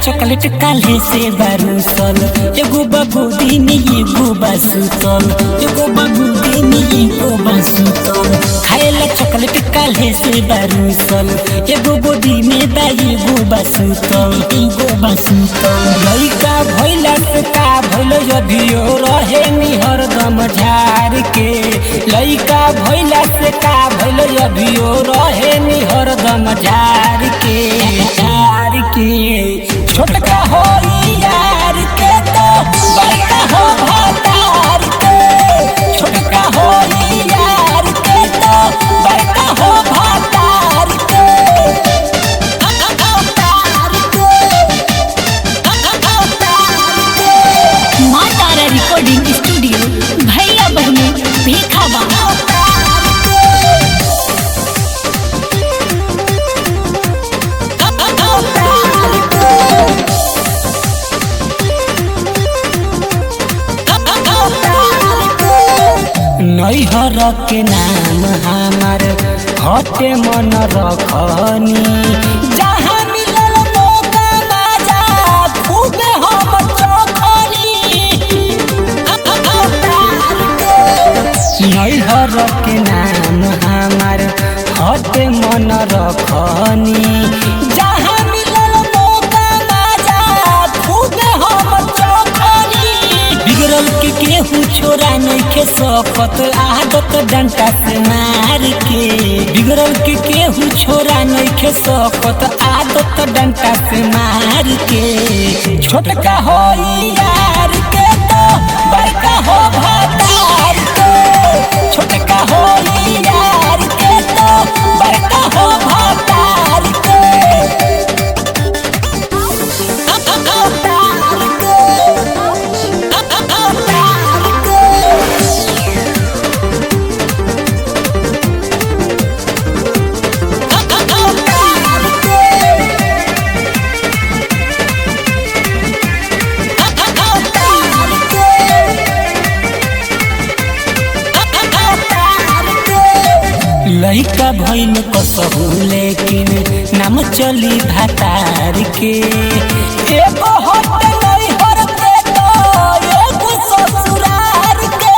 chocolate काले से बारूसल एगो बाबू दिन एगो बासूतल एगो बाबू दिन एगो बासूतल खाएला चॉकलेट काले से बारूसल एगो बोदी में बा एगो बासूतल एगो बासूतल लइका भइला से का भइल अभियो रहे नि हरदम झार के लइका भइला से का भइल अभियो रहे नि हरदम झार के झार के छोटका हो यार के तो बड़का हो भतार के छोटका हो यार के तो बड़का हो भतार के अवतार के अवतार के माँ तारा रिकॉर्डिंग स्टूडियो भैया बहनों भीखा बाबा नैहर के नाम हमार हटे मन रखनी जहाँ मिलल मौका बाजा खूबे हम चखनी नैहर के नाम हमार हटे मन रखनी जहाँ मिलल मौका बाजा खूबे हम चखनी बिगड़ल के केहू छोरा नइखे सकत आदत डंटा से मार के बिगड़ल के केहू छोरा नइखे सकत आदत डंटा से मार के छोटका हो यार के तो बड़का हो भतार के छोटका हो यार के तो बड़का हो भतार के अवतार लइका भइल कसहु लेकिन नाम चली भातार के एगो हट नैहर के तो एगो ससुरार के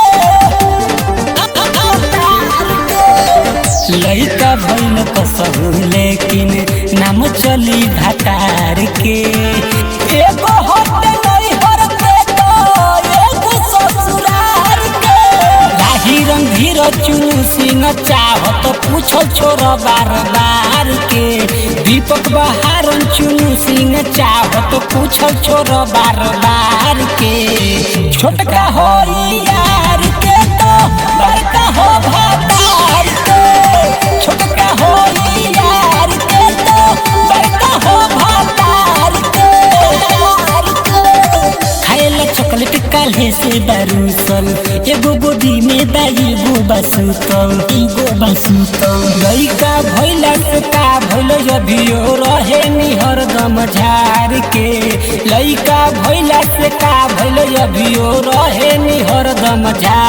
लइका भइल कसहु लेकिन नाम चली भातार के एगो हट नैहर के तो एगो ससुरार के राही रंगीर चुनु सिंह चाहत पूछल छोर बार बार के दीपक बहारन चुनु सिंह चाहत पूछल छोर बार बार के छोटका हो यार के तो बड़का हो भतार के छोटका हो यार के तो बड़का हो भतार के खाएला चॉकलेट काले से बारूसल एगो गोदी में बा एगो बासूतल एगो बासूतल लइका भइला से का भइल अभियो रहे नि हरदम झार के लइका भइला से का भइल अभियो रहे नि हरदम झार